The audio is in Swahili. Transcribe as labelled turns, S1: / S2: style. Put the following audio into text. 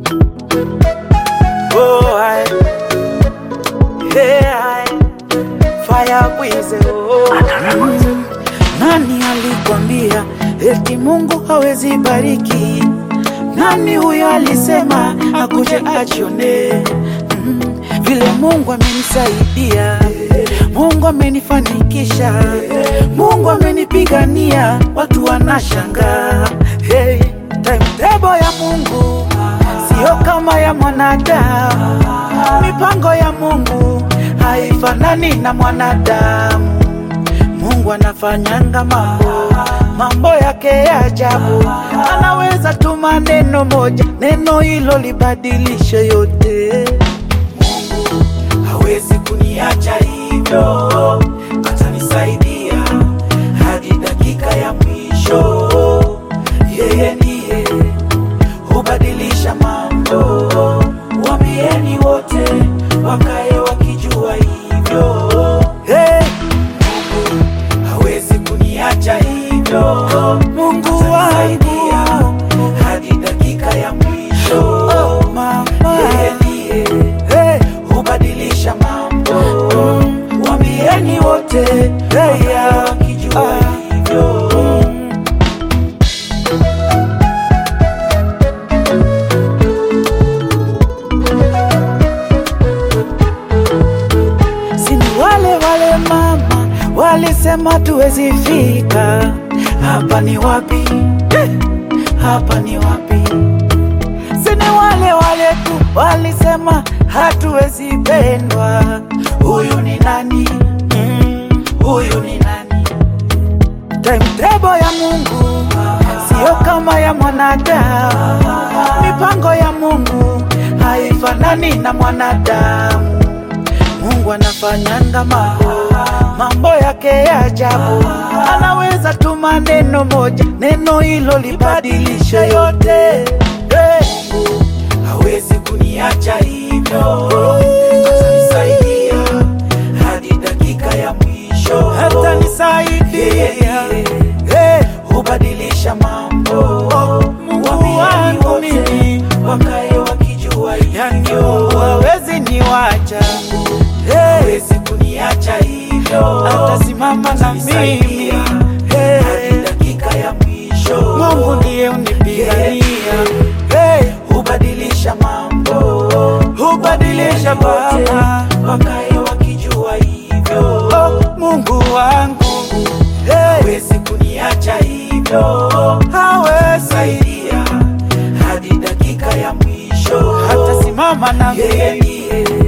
S1: Oh, I, hey, I, fire bwize oh. Mm. Nani alikwambia eti Mungu hawezi bariki? Nani huyo alisema akuje ajione? Mm. Vile Mungu amenisaidia, Mungu amenifanikisha, Mungu amenipigania, watu wanashangaa. Hey, timetable ya Mungu sio kama ya mwanadamu. Mipango ya Mungu haifanani na mwanadamu. Mungu anafanyanga mambo mambo yake ya ajabu. Anaweza tuma neno moja, neno hilo libadilishe yote. Mungu hawezi kuniacha hivyo, atanisaidia hadi dakika ya mwisho. Yeye ndiye hubadilisha mambo. Waambieni wote wakae wakijua hivyo. Hey! Mungu hawezi kuniacha hivyo. Mungu wangu hadi dakika ya mwisho. Oh, mama. Yeye ndiye hey, hubadilisha mambo. Waambieni wote hey, ya, wakijua hivyo. Sini wale wale mama walisema tuwezi fika. Hapa ni wapi? Eh, Hapa ni wapi? Sini wale wale tu walisema hatuwezi pendwa. Huyu ni nani? Mm, Huyu ni nani? Timetable ya Mungu sio kama ya mwanadamu. Mipango ya Mungu haifanani na mwanadamu. Mungu anafanyanga mambo mambo yake ya ajabu. Anaweza tuma neno moja, neno hilo libadilishe yote. Hey. Mungu hawezi kuniacha hivyo, atanisaidia hadi dakika ya mwisho, atanisaidia hey. hubadilisha mambo. Mungu wangu mimi wakae wakijua hivyo, hawezi niwacha hawezi kuniacha hivyo, atasimama na mimi hey. hadi dakika ya mwisho. Mungu ndiye unipigania hey. hubadilisha mambo, hubadilisha Baba, wakae wakijua hivyo. Oh, Mungu wangu hey. hawezi kuniacha hivyo, hawezi saidia hadi dakika ya mwisho, hatasimama na mimi